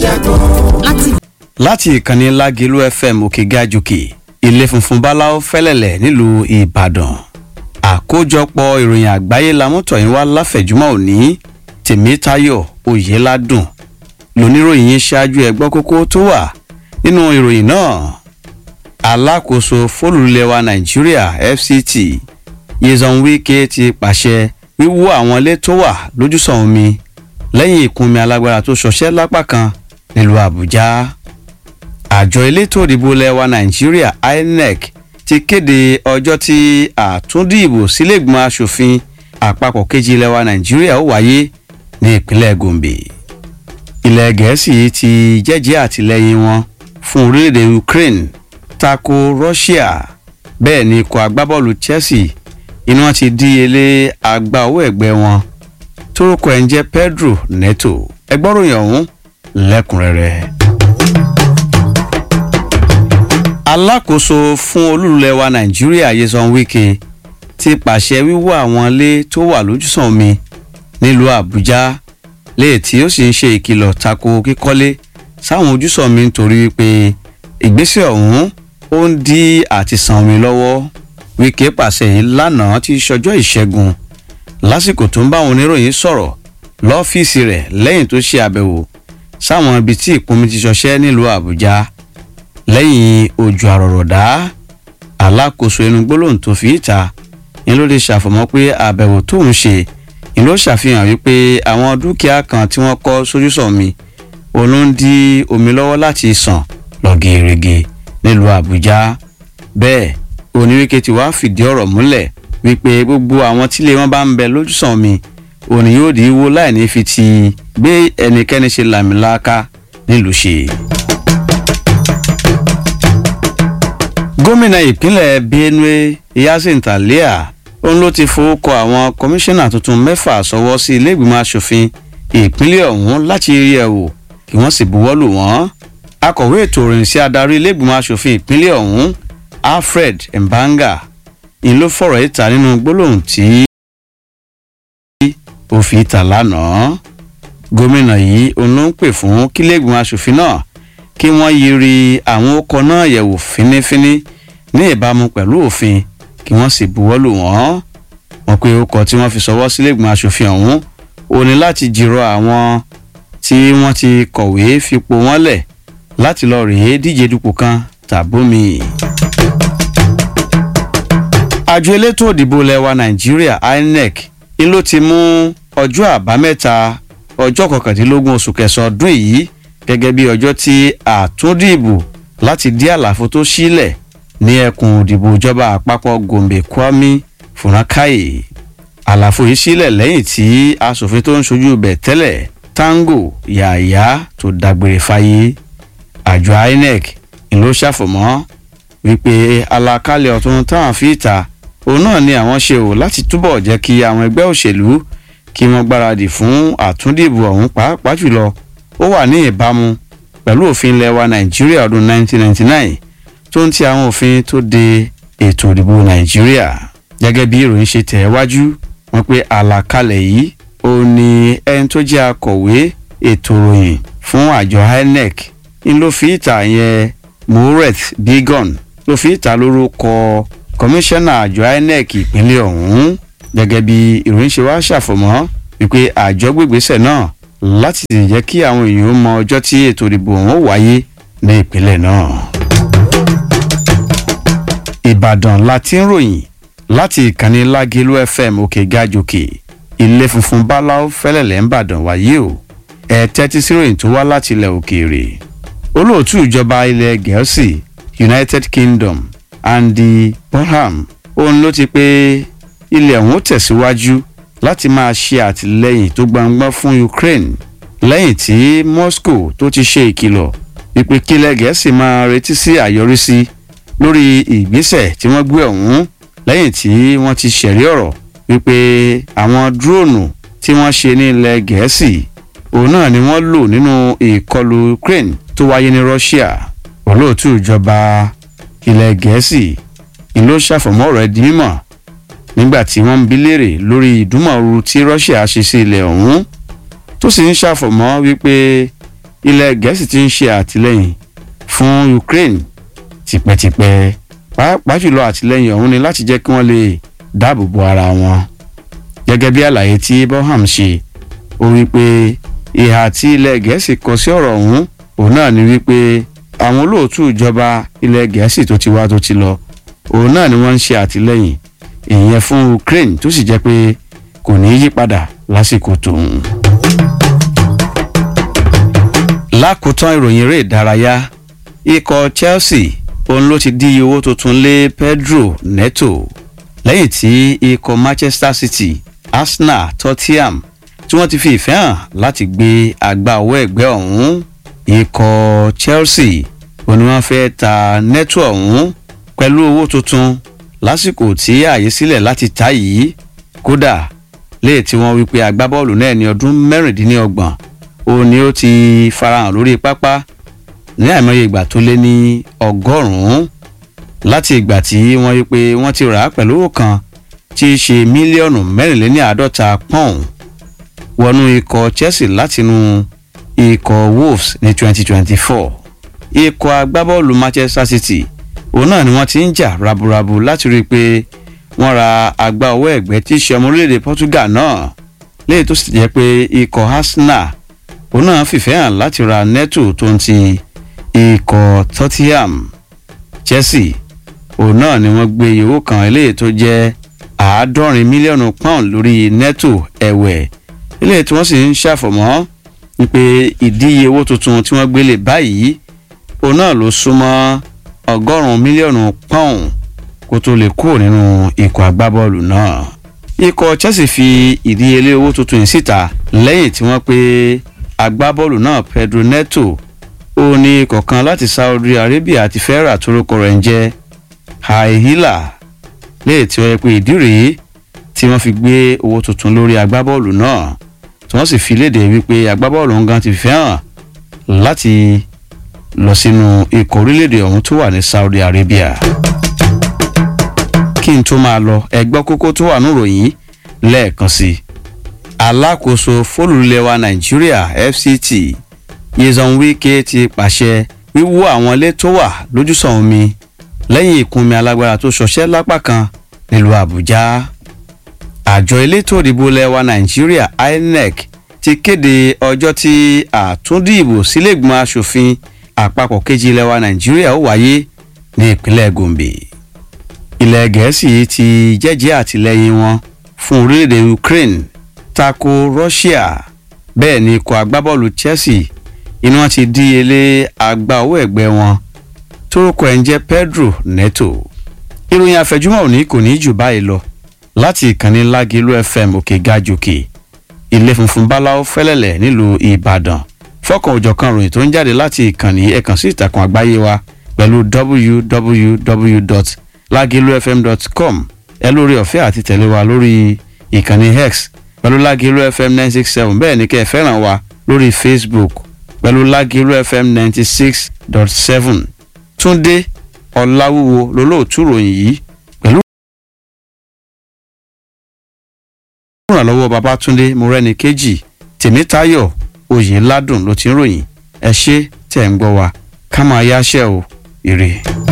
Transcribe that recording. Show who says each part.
Speaker 1: ṣẹ́gun.
Speaker 2: láti
Speaker 3: láti ìkànnì lágẹ̀lú fm òkè gajùkè ilé funfun báláwo fẹ́lẹ̀lẹ̀ nílùú ìbàdàn àkójọpọ̀ ìròyìn àgbáyé lamọ́tọ̀yìn wá láfẹ̀júmọ́ òní tèmítayọ̀ oyèládùn lóníròyìn yín ṣáájú ẹgbọ́ kókó tó wà nínú ìròyìn náà alákòóso fólùlẹ̀wà nàìjíríà fct yezon wike ti pàṣẹ wíwó àwọn ilé tó wà lójúsàn omi lẹ́yìn ìkúnmi alágbára tó ṣọṣẹ́ lápá kan nílùú àbújá àjọ elétò ìdìbò lẹwa nàìjíríà inec ti kéde ọjọ́ tí àtúndìbò sílẹ̀gbọ́n asòfin àpapọ̀ kejì lẹwa nàìjíríà ó wáyé ní ìpínlẹ̀ gombe ilẹ̀ gẹ̀ẹ́sì ti jẹ́jẹ́ àtìlẹ́yìn wọn fún orílẹ̀-èdè ukraine tako russia bẹ́ẹ̀ ni ikọ̀ agbábọ́ọ̀lù chelsea inú wọn ti dí ilé agbá owó ẹ̀gbẹ́ wọn tórúkọ ẹ̀ ń jẹ́ pedro neto ẹgbọ́ròyìn ọ̀hún lẹ́kùnrẹ́rẹ́ alákòóso fún olúlẹ̀ wa nàìjíríà yẹsan wike ti pàṣẹ wíwó àwọn ilé tó wà lójúsàn omi nílùú àbújá léè tí ó sì ń ṣe ìkìlọ̀ tako kíkọ́lé sáwọn ojúsàn omi nítorí pé ìgbésẹ̀ ọ̀hún ó ń dí àti san omi lọ́wọ́ wike pàṣẹ yìí lánàá tí sọjọ́ ìṣẹ́gun lásìkò tó ń bá àwọn oníròyìn sọ̀rọ̀ lọ́fíìsì rẹ̀ lẹ́yìn tó ṣe àbẹ̀wò sáwọn ibi tí ìpọnmi ti ṣọṣẹ́ nílùú àbújá lẹ́yìn ojú àrọ̀rọ̀dá alákòóso ẹnu gbólóhùn tó fi ìta ni ló lè ṣàfọ̀mọ́ pé àbẹ̀wò tó ń ṣe ni ló ṣàfihàn wípé àwọn dúkìá kan tí wọ́n kọ́ sójúsàn mi òun ló ń dí omi lọ́wọ́ láti sàn lọ gèrègè nílùú àbújá bẹ́ẹ̀ oníwíkẹ́ ti wá fìdí ọ̀rọ̀ múlẹ̀ wípé gbogbo àwọn tílé wọn bá ń bẹ lójúsàn mi òní yóò dì í wo láì ní fi ti gbé ẹnikẹ́ni ṣe làmìlaka nílùú ṣe. gómìnà ìpínlẹ̀ benue yasin talia òun ló ti fowókọ àwọn kọmíṣánná tuntun mẹ́fà sọwọ́ sí iléègbìmọ̀ asòfin ìpínlẹ̀ ọ̀hún láti rí ẹ̀ wò kí wọ́n sì buwọ́ lù wọ́n. akọ̀wé ètò ìròyìn sí adarí iléègbìmọ̀ asòfin ìpínlẹ̀ ọ̀hún alfred mbanga ni ló fọ̀rọ̀ ìta nínú gbólóhùn tí ó fi ìta lánàá. gómìnà yìí òun ló ń pè fún kílẹ̀gbìmọ̀ asòfin náà kí wọ́n yiri àwọn ọkọ̀ náà yẹ̀wò fínífíní ní ìbámu pẹ̀lú òfin kí wọ́n sì buwọ́ lù wọ́n. wọ́n pe ọkọ̀ tí wọ́n fi sọwọ́ sílẹ̀gbọ̀n asòfin ọ̀hún ò ní láti jìrọ̀ àwọn tí wọ́n ti kọ̀wé fipò wọ́n lẹ̀ láti lọ rèé díje dupò kan tàbómi. àjọ elétò òdìbò lẹwa nàìjíríà inec ni ló ti mú ọjọ́ àbámẹ́ta ọjọ́ kọkàndínlógún oṣù kẹsàn-án ọdún yìí gẹ́gẹ́ bí ọjọ́ tí àtúndìbò láti dí àlàfo tó sílẹ̀ ní ẹkùn òdìbò ìjọba àpapọ̀ gombe kwami funakayi àlàfo yìí sílẹ̀ lẹ́yìn tí asòfin tó ń ṣojú bẹ̀ tẹ́lẹ̀ tango yàyà tó dágbére fáyé àjọ inec ló ṣàfọ̀mọ́ wípé alákálẹ̀ ọ̀tún táwọn fi ta òun náà ni àwọn ṣe ò láti túbọ̀ jẹ́ kí àwọn ẹgbẹ́ òṣèlú kí wọ́n gbáradì fún àtúndìbò ọ̀hún pàápàá jùlọ ó wà ní ìbámu pẹ̀lú òfin ilẹ̀ wa nàìjíríà ọdún 1999 tó ń ti àwọn òfin tó de ètò ìdìbò nàìjíríà gẹ́gẹ́ bí ìròyìn ṣe tẹ̀ wájú wọn pé àlàkalẹ̀ yìí ó ní ẹni tó jẹ́ akọ̀wé ètò ìròyìn fún àjọ inec ń ló fi ìta yẹn moret bigon ló fi ìta lórúkọ kọmíṣánná àjọ inec ìpínlẹ̀ ọ̀hún gẹ́gẹ́ bí ìròyìn ṣe wá ṣàfọ̀mọ́ wípé àjọ gbègbèsẹ̀ náà láti jẹ́ kí àwọn èèyàn mọ ọjọ́ tí ètò ìdìbò ọ̀hún wáyé ní ìpínlẹ̀ náà. ìbàdàn la ti ń ròyìn láti ìkànnì lágẹ̀lú fm òkè gàjòkè ilé funfun báláú fẹ́lẹ̀lẹ̀ ń bàdàn wáyé o ẹ̀ tẹ́tí sí ròyìn tó wá láti ilẹ̀ òkèèrè olóòtú ìjọba ilẹ̀ gẹ̀ẹ́sì united kingdom andy bonham òun ló ti pé ilẹ̀ ọ̀hún tẹ̀síwájú láti máa ṣe àtìlẹyìn tó gbangba fún ukraine lẹ́yìn tí moscow tó ti ṣe ìkìlọ̀ wípé kílẹ̀ gẹ̀ẹ́sì máa retí sí àyọrísí lórí ìgbésẹ̀ tí wọ́n gbé ọ̀hún lẹ́yìn tí wọ́n ti ṣẹ̀rí ọ̀rọ̀ wípé àwọn dúróònù tí wọ́n ṣe ní ilẹ̀ gẹ̀ẹ́sì òun náà ni wọ́n lò nínú ìkọlù ukraine tó wáyé ní russia olóòtú ìjọba ilẹ̀ gẹ̀ẹ́sì ìlú ṣàfọ̀mọ́ rẹ̀ di mímọ̀ nígbà tí wọ́n ń bi léèrè lórí ìdúmọ̀ọ́rù tí russia ṣe sí ilẹ̀ ọ̀hún tó sì ń ṣàfọ̀mọ́ wípé ilẹ̀ gẹ̀ẹ́sì ti ń ṣe àtìlẹ́yìn fún ukraine tipẹ́tipẹ́ pàápàá jùlọ àtìlẹ́yìn ọ̀hún ni láti jẹ́ kí wọ́n lè dáàbò bo ara wọn gẹ́gẹ́ bí àlàyé tí boham ṣe ó wí pé ìhà tí ilẹ̀ gẹ̀ẹ́sì kọ sí ọ̀rọ̀ ọ̀hún òun náà ni wípé àwọn olóòtú ìjọba ilẹ̀ gẹ̀ẹ́sì tó ti wá tó ti lọ òun náà ni wọ́n ń ṣe àtìlẹ́yìn ìyẹn fún ukraine tó sì jẹ́ pé kò ní í yí padà lásìkò tòun. lákòótán ìròyìn eré ìdárayá ikọ̀ chelsea òun ló ti dí owó tuntun lé pedro neto lẹ́yìn tí ikọ̀ manchester city arsenal tottenham tí wọ́n ti fi ìfẹ́ hàn láti gbé àgbà owó ẹ̀gbẹ́ ọ̀hún ikọ̀ chelsea òun ni wọ́n fẹ́ ta neto ọ̀hún pẹ̀lú owó tuntun lásìkò tí ààyè sílẹ̀ láti ta yìí kódà léè tí wọ́n wípé agbábọ́ọ̀lù náà ní ọdún mẹ́rìndínlọ́gbọ̀n òun ni ó ti farahàn lórí pápá ní àìmọye ìgbà tó lé ní ọgọ́rùn-ún láti ìgbà tí wọ́n rí pé wọ́n ti rà á pẹ̀lú owó kan tí í ṣe mílíọ̀nù mẹ́rìnléní àádọ́ta pọ́ùn wọnú ikọ̀ chelsea látinú ikọ̀ wolves ní 2024 ikọ̀ agbábọ́ọ̀lù manchester city òun náà ni wọ́n ti ń jà raburabu láti rí i pé wọ́n ra àgbà owó ẹ̀gbẹ́ tí í ṣe ọmọ orílẹ̀-èdè portugal náà léyìí tó sì jẹ́ pé ikọ̀ arsenal òun náà fìfẹ́ hàn láti ra neto tó ń ti ikọ̀ tottenham chelsea òun náà ni wọ́n gbé owó kan eléyìí tó jẹ́ àádọ́rin mílíọ̀nù pound lórí neto ẹ̀wẹ̀ eléyìí tí wọ́n sì ń ṣàfọ̀mọ́ wípé ìdíye owó tuntun tí wọ́n gbélé báyìí òun náà ló súnmọ́ ọgọ́rùn-ún mílíọ̀nù pound kó tó lè kúrò nínú ikọ̀ agbábọ́ọ̀lù náà ikọ̀ chelsea fi ìdíyelé owó tuntun yìí síta lẹ́yìn tí wọ́n pe agbábọ́ọ̀lù náà pedro neto ó ní ikọ̀ kan láti saudi arabia ti fẹ́ rà torúkọ rẹ̀ ń jẹ́ haihila léè tí wọ́n yẹ pé ìdí rèé tí wọ́n fi gbé owó tuntun lórí agbábọ́ọ̀lù náà tí wọ́n sì fi léde wípé agbábọ́ọ̀lù ngan ti fẹ́ hàn láti lọ sínú ikọ̀ orílẹ̀-èdè ọ̀hún tó wà ní saudi arabia kí n tó máa lọ ẹgbọ́ kókó tó wà níròyìn lẹ́ẹ̀kan sí i alákòóso fólùlẹ́wà nàìjíríà fct yezon wike ti pàṣẹ wíwó àwọn ilé tó wà lójúsàn omi lẹ́yìn ìkúnmi alágbára tó ṣọṣẹ́ lápá kan nílùú àbújá àjọ elétò ìdìbò lẹ́wà nàìjíríà inec ti kéde ọjọ́ tí àtúndìbò sílẹ̀gbọ́n asòfin àpapọ̀ kejì lẹ́wà nàìjíríà ó wáyé ní ìpínlẹ̀ gombe ilẹ̀ gẹ̀ẹ́sì ti jẹ́jẹ́ àtìlẹ́yìn wọn fún orílẹ̀-èdè ukraine tako russia bẹ́ẹ̀ ni ikọ̀ agbábọ́ọ̀lù chelsea inú wọn ti díyelé àgbà owó ẹ̀gbẹ́ wọn tórúkọ ẹ̀ ń jẹ́ pedro neto ìròyìn àfẹjúmọ́ òní kò ní jù báyìí lọ láti ìkànnì lágìlú fm òkè gàjòkè ilé funfun báláwo fẹ́lẹ́lẹ̀ nílùú ìbàdàn fọ́kàn òjọ̀kan ròyìn tó ń jáde láti ìkànnì ẹ̀kan sí ìtàkùn àgbáyé wa pẹ̀lú www.lagilufm.com ẹ lórí ọ̀fẹ́ àti tẹ̀lé wa lórí ìkànnì x pẹ̀lú lágìlú fm nine six seven bẹ́ẹ̀ ni kẹ́ ẹ fẹ́ràn wa lórí facebook pẹ̀lú lágìlú fm ninety six dot seven túndé ọ̀làwúwo lólóòtú ròyìn yìí pẹ̀lú ìrànlọ́wọ́ babatunde morẹ́ni kejì tèmítayọ̀ oyè ládùn ló ti ń ròyìn ẹ ṣé tẹ̀ ń gbọ́ wa ká máa yáṣẹ́ o ire.